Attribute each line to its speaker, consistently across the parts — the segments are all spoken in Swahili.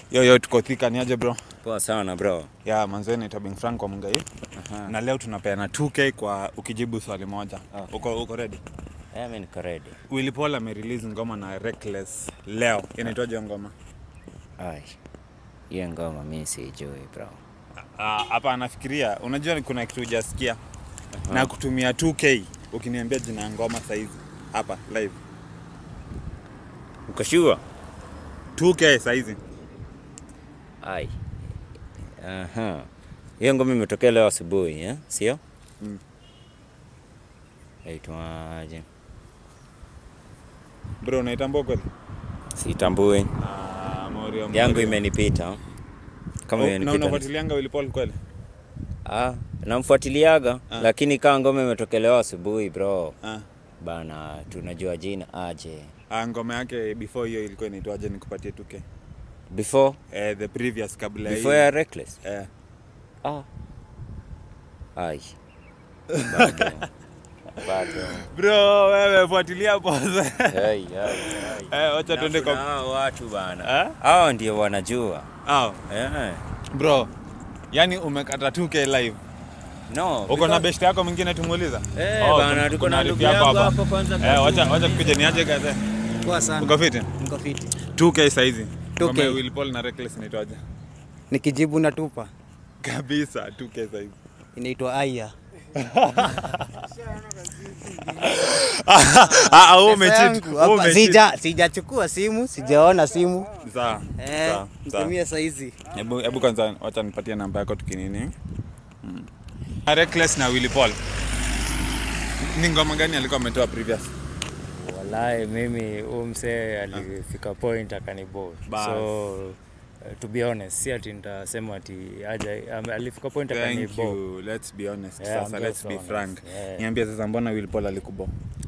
Speaker 1: Yo yo tuko thika ni aje bro?
Speaker 2: Poa sana bro.
Speaker 1: Ya manzeni tabing Frank kwa Mungai.
Speaker 2: Aha.
Speaker 1: Na leo tunapeana 2k kwa ukijibu swali moja.
Speaker 2: Okay.
Speaker 1: Uko uko ready?
Speaker 2: Eh, mimi niko ready.
Speaker 1: Willy Paul amerelease ngoma na Reckless leo. Inaitwaje hiyo ngoma?
Speaker 2: Ai. Hiyo ngoma mimi sijui bro.
Speaker 1: Ah, hapa anafikiria, unajua kuna kitu hujasikia. Na kutumia 2k ukiniambia jina ya ngoma saizi hapa live.
Speaker 2: Uko sure?
Speaker 1: 2k saizi.
Speaker 2: Ai. Aha. Hiyo ngoma imetokea leo asubuhi, eh? Sio?
Speaker 1: Mm.
Speaker 2: Aitwaje?
Speaker 1: Bro unaitambua kweli?
Speaker 2: Sitambui.
Speaker 1: Ah, Morio.
Speaker 2: Yangu
Speaker 1: Morio.
Speaker 2: imenipita. Kama
Speaker 1: Oh, na
Speaker 2: imenipita.
Speaker 1: unafuatilianga Willy Paul kweli?
Speaker 2: Ah, namfuatiliaga
Speaker 1: Ah.
Speaker 2: lakini kama ngoma imetokelewa asubuhi bro.
Speaker 1: Ah.
Speaker 2: Bana, tunajua jina aje.
Speaker 1: Ah, ngoma yake before hiyo ilikuwa inaitwaje nikupatie 2k?
Speaker 2: Before
Speaker 1: Eh, the previous kabla hii.
Speaker 2: before ya Reckless.
Speaker 1: Eh.
Speaker 2: Ah. Ai. Bado. Bado.
Speaker 1: Bro, wewe fuatilia pose.
Speaker 2: Hey, hey, hey.
Speaker 1: eh, wacha tuende
Speaker 2: Na kuna
Speaker 1: kwa
Speaker 2: hao watu bana.
Speaker 1: Eh?
Speaker 2: Hao ndio wanajua.
Speaker 1: Au,
Speaker 2: Eh.
Speaker 1: bro. Yani umekata 2k live.
Speaker 2: No.
Speaker 1: Uko na
Speaker 2: because-
Speaker 1: best yako mwingine tumuuliza?
Speaker 2: Eh,
Speaker 1: Oh,
Speaker 2: bana,
Speaker 1: kuna-
Speaker 2: tuko
Speaker 1: kuna
Speaker 2: na
Speaker 1: rafiki
Speaker 2: ndugu
Speaker 1: yako
Speaker 2: yangu
Speaker 1: hapa.
Speaker 2: hapa kwanza
Speaker 1: Eh, wacha
Speaker 2: kazini.
Speaker 1: wacha kuja niaje gaze.
Speaker 3: Poa sana.
Speaker 1: Uko fit?
Speaker 3: Niko fiti.
Speaker 1: 2k saizi.
Speaker 3: 2K.
Speaker 1: Ngoma ya Willy Paul na Reckless inaitwaje?
Speaker 3: Nikijibu natupa.
Speaker 1: Kabisa 2k saizi.
Speaker 3: Inaitwa Aya.
Speaker 1: Ah, ah, wewe
Speaker 3: Pesa
Speaker 1: umecheat.
Speaker 3: yangu,
Speaker 1: Wewe
Speaker 3: hapa-
Speaker 1: umecheat.
Speaker 3: Sija sijachukua simu, sijaona simu.
Speaker 1: Sawa.
Speaker 3: Eh,
Speaker 1: Sawa. Sawa.
Speaker 3: mtumie saizi.
Speaker 1: Hebu hebu kwanza wacha nipatie namba yako tukinini. Mm. Reckless na Willy Paul. Ni ngoma gani alikuwa ametoa previous?
Speaker 4: Walai, mimi huyu msee alifika point akanibo
Speaker 1: Bas.
Speaker 4: so uh, to be honest si ati nitasema ati aja am- alifika point
Speaker 1: Thank
Speaker 4: akanibo
Speaker 1: you. Let's be honest.
Speaker 4: Yeah,
Speaker 1: sasa
Speaker 4: I'm
Speaker 1: let's
Speaker 4: just
Speaker 1: be
Speaker 4: honest.
Speaker 1: frank.
Speaker 4: Yeah.
Speaker 1: Niambie sasa mbona Willy Paul alikubo?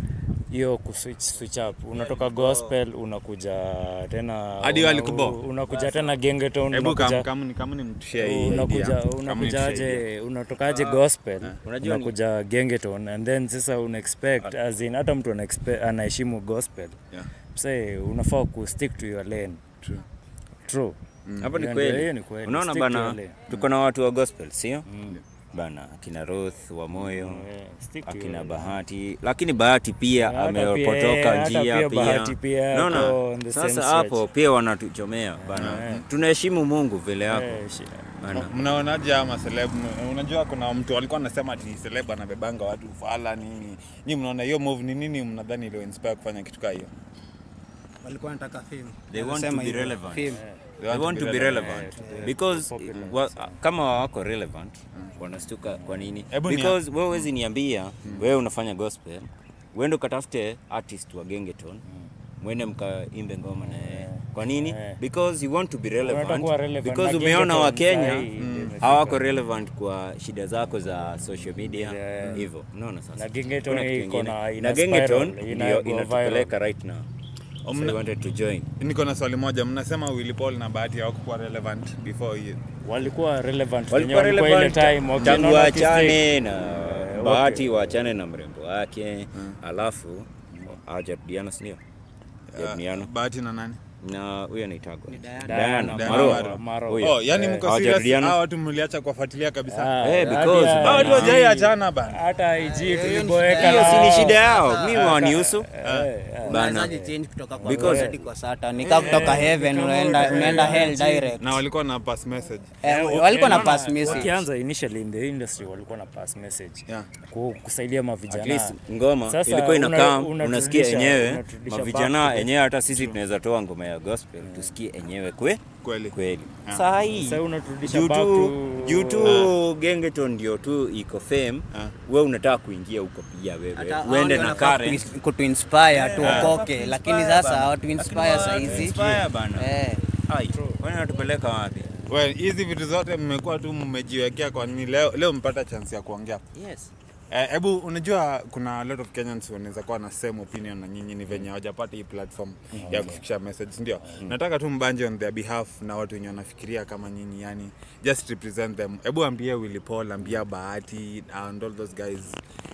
Speaker 4: hiyo kuswitch switch up unatoka gospel unakuja tena
Speaker 1: Hadi
Speaker 4: una-
Speaker 1: walikubo?
Speaker 4: unakuja tena gengeton
Speaker 1: Hebu kam
Speaker 4: unakuja
Speaker 1: kam ni kama ni mtushia hii.
Speaker 4: unakuja
Speaker 1: idea. Kama
Speaker 4: unakuja
Speaker 1: ni tushare idea.
Speaker 4: aje unatokaje gospel
Speaker 2: Unajua ni-
Speaker 4: unakuja gengeton and then sasa una expect as in hata mtu ana expect- anaheshimu gospel
Speaker 1: Yeah.
Speaker 4: msee unafaa ku stick to your lane
Speaker 1: True.
Speaker 4: true
Speaker 2: Hapo ni
Speaker 4: Hiyo ndio- hiyo
Speaker 2: kweli.
Speaker 4: ni kweli.
Speaker 2: Unaona
Speaker 4: Stick to
Speaker 2: bana,
Speaker 4: your lane.
Speaker 2: tuko na watu wa gospel, sio? Bana, akina Ruth wa moyo.
Speaker 4: Eh, stick to your
Speaker 2: akina
Speaker 4: lane.
Speaker 2: Bahati lakini Bahati pia
Speaker 4: Hata pia,
Speaker 2: amepotoka
Speaker 4: hata
Speaker 2: njia
Speaker 4: pia
Speaker 2: pia,
Speaker 4: Bahati pia
Speaker 2: Unaona?
Speaker 4: ako on the same
Speaker 2: Sasa
Speaker 4: stretch.
Speaker 2: hapo pia wanatuchomea bana, tunaheshimu Mungu vile yako
Speaker 4: Eh, shi-
Speaker 2: bana.
Speaker 1: Mnaonaje ama celeb? Unajua kuna mtu alikuwa anasema ati celeb anabebanga watu ufala nini. Nyinyi mnaona hiyo move ni nini mnadhani ile inspire kufanya kitu kama hiyo?
Speaker 3: Walikuwa wanataka fame.
Speaker 2: They want to
Speaker 3: Wanasema
Speaker 2: be
Speaker 3: hivyo,
Speaker 2: relevant.
Speaker 3: fame.
Speaker 2: They want to be relevant
Speaker 4: Yeah,
Speaker 2: because
Speaker 4: popular.
Speaker 2: wa, kama wako relevant wanastuka kwa nini?
Speaker 1: Hebu ni-
Speaker 2: Because wewe huwezi niambia wewe unafanya gospel, uende ukatafute artist wa Gengeton mwende mkaimbe ngoma na yeye. Kwa nini?
Speaker 4: Eh.
Speaker 2: Because you want to be
Speaker 4: Unataka
Speaker 2: relevant.
Speaker 4: kuwa relevant.
Speaker 2: Because
Speaker 4: Na
Speaker 2: umeona
Speaker 4: Gengeton
Speaker 2: wa Kenya
Speaker 4: sahi ndio imefika.
Speaker 2: hawako relevant kwa shida zako za social media
Speaker 4: Yeah.
Speaker 2: hivyo. Unaona sasa.
Speaker 4: Na Gengeton
Speaker 2: Kuna kitu
Speaker 4: iko
Speaker 2: kingine.
Speaker 4: na- ina
Speaker 2: na Gengeton
Speaker 4: spiral, ina
Speaker 2: ndio
Speaker 4: go
Speaker 2: inatupeleka right now. So
Speaker 1: Mna-
Speaker 2: we wanted to join.
Speaker 1: Niko na swali moja, mnasema Willy Paul na Bahati hawakuwa relevant before hiyo.
Speaker 4: walikuwa relevant
Speaker 2: walikuwa
Speaker 4: wenye walikuwa ile
Speaker 2: relevant
Speaker 4: time okay,
Speaker 2: tangu
Speaker 4: naona
Speaker 2: waachane na
Speaker 4: okay.
Speaker 2: Bahati waachane na mrembo wake alafu hawajarudiana si ndio? Hawajarudiana.
Speaker 1: Bahati na nani?
Speaker 2: na huyo anaitagwa
Speaker 4: Diana
Speaker 2: Diana
Speaker 1: Diana
Speaker 2: Maro.
Speaker 1: Maro.
Speaker 4: Maro.
Speaker 2: Huyo.
Speaker 1: Oh, yani
Speaker 4: Eh,
Speaker 1: mko serious?
Speaker 2: hawajarudiana.
Speaker 1: Hao watu mliacha kuwafuatilia kabisa.
Speaker 4: Ah,
Speaker 2: Eh,
Speaker 4: hadi
Speaker 2: because-
Speaker 4: ya-
Speaker 1: Hao watu
Speaker 2: na-
Speaker 1: hawajai achana bana.
Speaker 4: hata IG
Speaker 3: hiyo ni
Speaker 4: tuliboeka
Speaker 3: shida
Speaker 2: hiyo si ni
Speaker 4: nao.
Speaker 2: shida yao mimi wanihusu
Speaker 4: Eh, eh.
Speaker 2: bana
Speaker 3: Unawezaje change kutoka kwa
Speaker 2: Because-
Speaker 3: God hadi kwa Satan? Nika kutoka heaven unaenda unaenda hell direct.
Speaker 1: Na walikuwa na pass message.
Speaker 3: Eh, walikuwa na
Speaker 4: Eh,
Speaker 3: pass
Speaker 4: naona
Speaker 3: message.
Speaker 4: wakianza initially in the industry walikuwa na pass message
Speaker 1: Yeah.
Speaker 4: ku- kusaidia
Speaker 2: at
Speaker 4: mavijana
Speaker 2: least ngoma
Speaker 4: Sasa
Speaker 2: ilikuwa inakaa
Speaker 4: una-
Speaker 2: unasikia
Speaker 4: unaturudisha-
Speaker 2: enyewe
Speaker 4: unaturudisha
Speaker 2: mavijana
Speaker 4: back to the-
Speaker 2: enyewe hata sisi tunaweza toa ngoma ya gospel tusikie enyewe kwe
Speaker 1: Kweli.
Speaker 2: kweli
Speaker 1: Ah.
Speaker 2: saa hii
Speaker 4: Sasa unaturudisha
Speaker 2: juu
Speaker 4: back
Speaker 2: tu
Speaker 4: to-
Speaker 2: juu tu gengeton ndio tu iko fame
Speaker 1: Ah.
Speaker 2: we unataka kuingia huko pia wewe
Speaker 3: Hata hao
Speaker 2: uende
Speaker 3: ndio
Speaker 2: na
Speaker 3: wanafaa
Speaker 2: current
Speaker 3: kutu- kutuinspire tuokoke, lakini sasa hawatuinspire saa hizi.
Speaker 2: Inspire bana
Speaker 3: Eh,
Speaker 2: ai kwani natupeleka wapi
Speaker 1: Well, hizi vitu zote mmekuwa tu mmejiwekea kwa nini leo leo mpata chance ya kuongea.
Speaker 2: yes
Speaker 1: Eh, Hebu unajua kuna a lot of Kenyans wanaweza kuwa na same opinion na nyinyi ni venye hawajapata hii platform ya kufikisha message ndio. Nataka tu mbanje on their behalf na watu wenye wanafikiria kama nyinyi yani just represent them. Hebu ambie Willy Paul, ambia Bahati and all those guys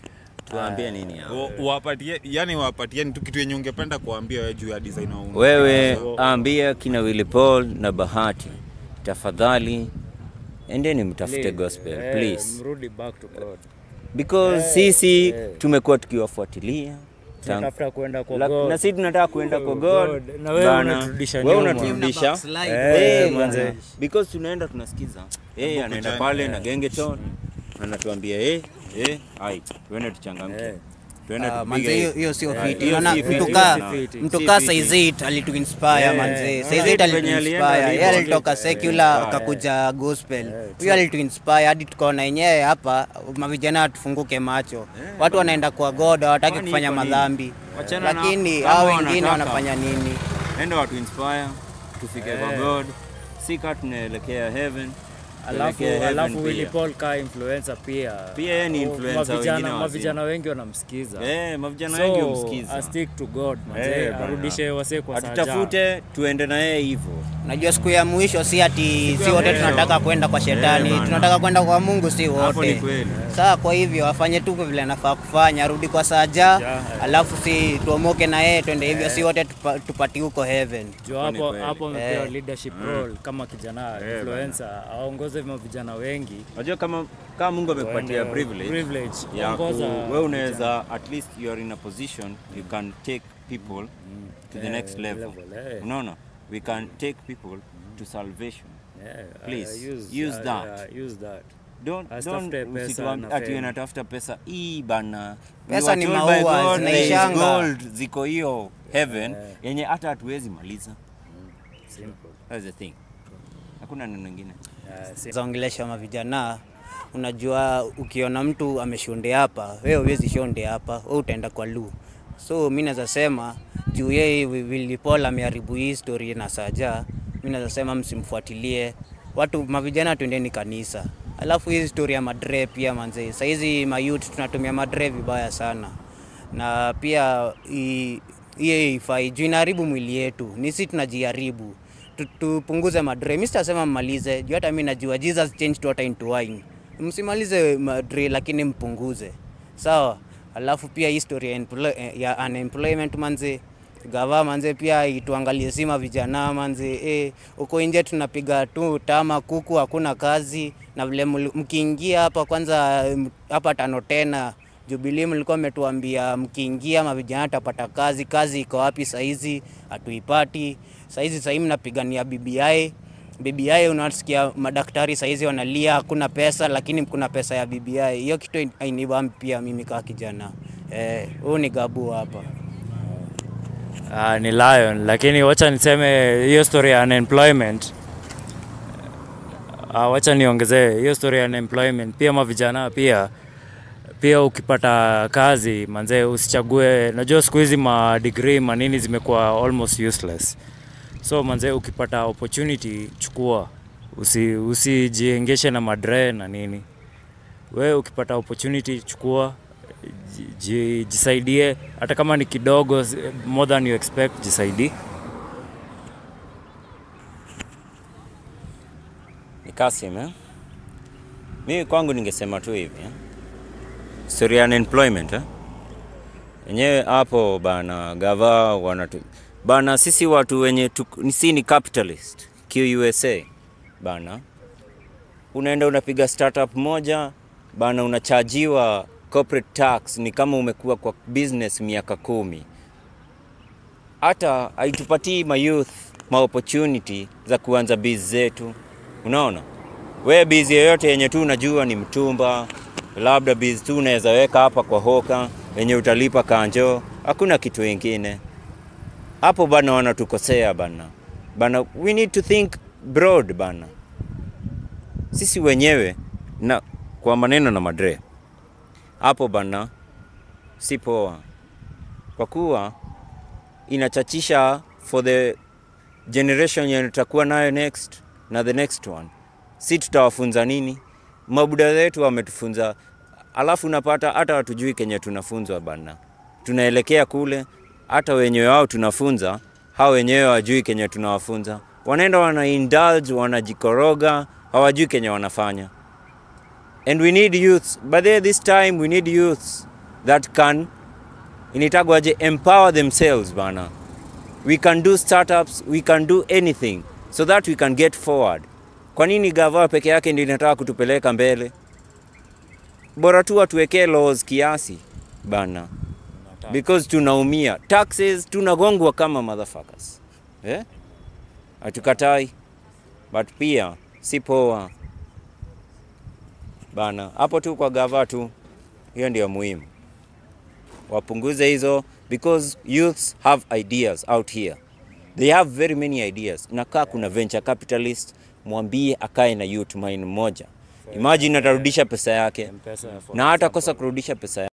Speaker 2: tuambie nini hao?
Speaker 1: Wa- wapatie yani wapatieni tu kitu yenye ungependa kuambia wewe juu ya design au
Speaker 2: wewe ambia kina Willy Paul na Bahati tafadhali endeni mtafute gospel
Speaker 4: Eh,
Speaker 2: please
Speaker 4: mrudi back to God.
Speaker 2: because sisi tumekuwa tukiwafuatilia tangu-
Speaker 4: Tunatafuta kwenda kwa
Speaker 2: La-
Speaker 4: God.
Speaker 2: na sisi tunataka kuenda kwa
Speaker 4: Oh,
Speaker 2: God
Speaker 4: God. Na wewe
Speaker 2: Bana,
Speaker 4: unaturudisha
Speaker 2: wewe
Speaker 4: nyuma.
Speaker 2: unaturudisha
Speaker 3: Backslide.
Speaker 2: Eh,
Speaker 4: Eh,
Speaker 2: manze.
Speaker 4: manze.
Speaker 2: because tunaenda tunasikiza yeye anaenda
Speaker 1: jana,
Speaker 2: pale na gengeton anatuambia eh eh ai tuende tuchangamke
Speaker 4: Eh.
Speaker 2: tuende
Speaker 3: Ah,
Speaker 2: tupige
Speaker 3: manze hiyo
Speaker 2: hii.
Speaker 3: hiyo sio
Speaker 2: Eh,
Speaker 3: fiti.
Speaker 2: hiyo
Speaker 3: Unaona
Speaker 2: si fiti.
Speaker 3: mtu
Speaker 2: Hiyo
Speaker 3: kaa
Speaker 2: si fiti.
Speaker 3: mtu
Speaker 2: Si
Speaker 3: kaa
Speaker 2: fiti.
Speaker 3: Saizit alituinspire
Speaker 2: Eh,
Speaker 3: manze.
Speaker 2: unaona
Speaker 3: Saizit
Speaker 2: vitu venye alienda
Speaker 3: alituinspire. Yeye
Speaker 2: alivyo.
Speaker 3: alitoka secular akakuja gospel. Huyo alituinspire hadi tukaona yenyewe hapa mavijana tufunguke macho. Watu wanaenda kwa God hawataki
Speaker 2: Kwani
Speaker 3: kufanya
Speaker 2: iko nini?
Speaker 3: madhambi.
Speaker 2: Wachana na-
Speaker 3: Lakini
Speaker 2: kama
Speaker 3: hao wengine
Speaker 2: wanataka.
Speaker 3: wanafanya nini?
Speaker 2: enda watu inspire tufike kwa
Speaker 4: Eh.
Speaker 2: God si kaa tunaelekea heaven
Speaker 4: Alafu,
Speaker 2: tuelekee heaven
Speaker 4: alafu Willy
Speaker 2: pia.
Speaker 4: Paul ka influencer pia.
Speaker 2: Pia yeye ni
Speaker 4: Oh,
Speaker 2: influencer,
Speaker 4: mavijana-
Speaker 2: wengine wazima.
Speaker 4: Mavijana wengi wanamsikiza.
Speaker 2: Eh, mavijana wengi
Speaker 4: So,
Speaker 2: humsikiza.
Speaker 4: a stick to God, manze.
Speaker 2: Eh, bana.
Speaker 4: Arudishe wasee kwa saja.
Speaker 2: atutafute tuende na yeye hivyo
Speaker 3: Najua siku ya mwisho si ati si wote
Speaker 2: mwisho.
Speaker 3: tunataka kwenda kwa shetani,
Speaker 2: Eh, bana.
Speaker 3: tunataka kwenda kwa Mungu si
Speaker 2: hapo ni
Speaker 3: wote.
Speaker 2: kweli
Speaker 3: Saa kwa hivyo afanye tu vile anafaa kufanya, arudi kwa saja,
Speaker 4: Yeah.
Speaker 3: alafu si tuomoke na yeye twende hivyo, si wote tupa, tupati huko heaven.
Speaker 4: Juu
Speaker 2: Hapo ni
Speaker 4: hapo
Speaker 2: kweli.
Speaker 4: hapo amepewa
Speaker 3: Eh.
Speaker 4: leadership role kama kijana influencer, aongoze mavijana wengi.
Speaker 2: unajua kama kama Mungu amekupatia
Speaker 4: Waende-
Speaker 2: privilege
Speaker 4: privilege,
Speaker 2: ya ku,
Speaker 4: ongoza
Speaker 2: wewe unaweza at least you are in a position you can take people to the
Speaker 4: Eh,
Speaker 2: next level
Speaker 4: level, eh.
Speaker 2: unaona we can take people to salvation
Speaker 4: Yeah,
Speaker 2: Please,
Speaker 4: uh,
Speaker 2: use
Speaker 4: uh,
Speaker 2: that.
Speaker 4: uh, use that.
Speaker 2: don't
Speaker 4: Asitafute
Speaker 2: don't
Speaker 4: pesa
Speaker 2: usituam-
Speaker 4: na
Speaker 2: ati
Speaker 4: fame.
Speaker 2: unatafuta pesa hii bana We
Speaker 3: Pesa
Speaker 2: were
Speaker 3: ni
Speaker 2: told by
Speaker 3: maua,
Speaker 2: God there is
Speaker 3: zinaishanga.
Speaker 2: gold ziko hiyo heaven yenye hata hatuwezi maliza
Speaker 4: Simple.
Speaker 2: that's the thing hakuna neno ingine
Speaker 4: Uh, si-
Speaker 3: zaongelesha mavijana unajua ukiona mtu ameshonde hapa wewe huwezi shonde hapa wewe utaenda kwa lu so mi naweza sema juu yeye Wi- Willy Paul ameharibu hii story na saja mi naweza sema msimfuatilie watu mavijana twendeni kanisa alafu hii story ya madre pia manze sahizi mayut tunatumia madre vibaya sana na pia i- hiyo ifai juu inaharibu mwili yetu ni si tunajiharibu Tu- tupunguze madre mi sitasema mmalize juu hata mi najua jesus changed water into wine msimalize madre lakini mpunguze sawa alafu pia history ya, employ- ya unemployment manze gava manze pia ituangalie sima vijana manze eh, huko nje tunapiga tu tama kuku hakuna kazi na vile mli- mkiingia hapa kwanza m- hapa tano tena Jubilee mlikuwa mmetuambia mkiingia mavijana tapata kazi. Kazi iko wapi saizi? Hatuipati saizi. Sahii mnapigania BBI. BBI unasikia madaktari saizi wanalia hakuna pesa, lakini kuna pesa ya BBI. Hiyo kitu ainibambi pia mimi kaa kijana eh, huu ni gabu hapa.
Speaker 4: Ah, ni lion lakini wacha niseme hiyo story ya unemployment ah, wacha niongezee hiyo story ya unemployment pia mavijana pia pia ukipata kazi manzee usichague najua siku hizi ma degree manini zimekuwa almost useless so manzee ukipata opportunity chukua usi usijiengeshe na madre na nini we ukipata opportunity chukua ji- ji- jisaidie hata kama ni kidogo s- more than you expect jisaidie
Speaker 2: ni Kasim eh? Mimi kwangu ningesema tu hivi eh? Story ya unemployment eh? Yenyewe hapo bana gava wanatu bana, sisi watu wenye tuk- ni si ni capitalist QUSA bana, unaenda unapiga startup moja bana, unachajiwa corporate tax, ni kama umekuwa kwa business miaka kumi hata haitupatii mayouth ma opportunity za kuanza biz zetu. Unaona, we biz yoyote yenye tu unajua ni mtumba, labda biz tu unaweza weka hapa kwa hoka yenye utalipa kanjo, hakuna kitu ingine hapo bana. Wanatukosea bana bana, we need to think broad bana, sisi wenyewe na kwa maneno na madre hapo bana, si poa kwa kuwa inachachisha for the generation yenye tutakuwa nayo next na the next one. Si tutawafunza nini? Mabuda wetu wametufunza, alafu unapata hata hatujui kenye tunafunzwa bana. Tunaelekea kule, hata wenyewe wao tunafunza, hao wenyewe wajui kenye tunawafunza. Wanaenda wana indulge, wanajikoroga, hawajui kenye wanafanya. And we need youths. But there this time we need youths that can initagwaje empower themselves bana we can do startups we can do anything so that we can get forward kwa nini gava peke yake ndio inataka kutupeleka mbele bora tu watuwekee laws kiasi bana because tunaumia taxes tunagongwa kama motherfuckers eh? hatukatai but pia si poa bana hapo tu kwa gava tu hiyo ndio muhimu wapunguze hizo because youths have ideas out here they have very many ideas nakaa kuna venture capitalist mwambie akae na youth mind moja imagine atarudisha pesa yake
Speaker 4: M-Pesa ya
Speaker 2: na hata kosa kurudisha pesa yake